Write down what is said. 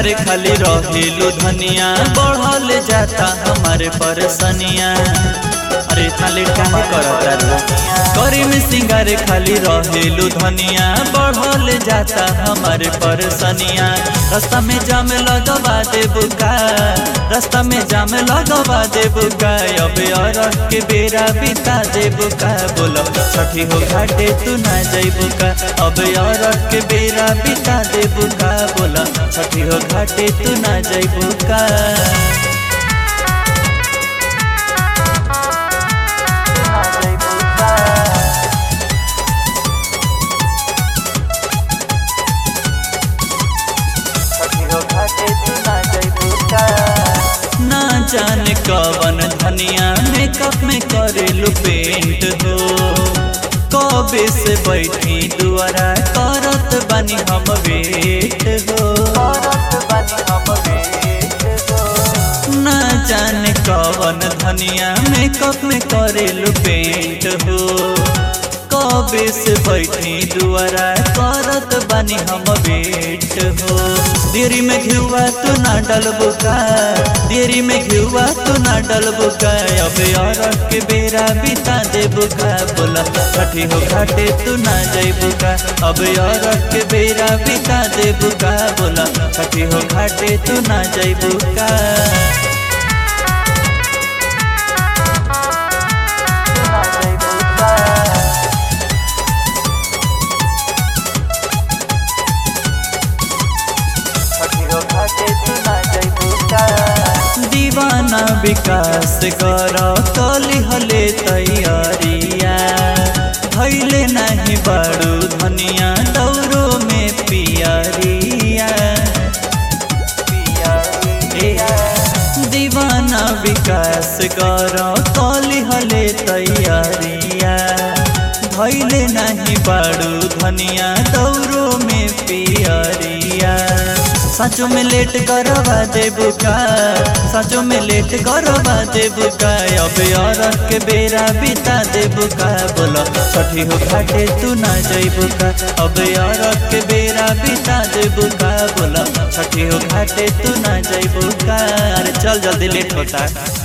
सिंगार खाली रहेलू धनिया बढ़ल जाता हमारे परसनिया अरे खाली काहे करता रे करी में सिंगार खाली रहेलू धनिया बढ़ल जाता हमारे परसनिया रास्ता में जाम लगवा दे बुका रास्ता में जाम लगवा दे बुका अबे और के बेरा बिता दे बुका बोलो छठी हो घाटे तू ना जइबू का अबे और के बेरा बिता दे बुका बोला छठी हो घाटे तू ना जइबू का ना जाने कवन धनिया मेकअप में करेलू पेंट हो कबे से बैठी दुआरा करत बानी हम वेट हो ना जाने कवन धनिया मेकअप में करेलू पेंट हो कबे से बैठी दुआरा करत बानी हम वेट हो देरी में घिउआ तू ना डलबू का देरी में घिउआ तू ना डलबू का अबे और के बेरा बिता देबू का बोला छठी हो घाटे तू ना जइबू का अबे और के बेरा बिता देबू का बोला छठी हो घाटे तू ना जइबू का दीवाना विकास कर कली हले तैयारिया भैले नहीं बड़ू धनिया दौरो में पियरिया दीवाना विकास कर कली हले तैयारिया भैले नहीं बड़ू धनिया दौरो में पियरिया सचो में लेट करवा दे बुका सचो में लेट करवा दे बुका अबे और के बेरा बिता दे बुका बोलो छठी हो घाटे तू ना जई बुका अबे और के बेरा बिता दे बुका बोलो छठी हो घाटे तू ना जई बुका अरे चल जल्दी लेट होता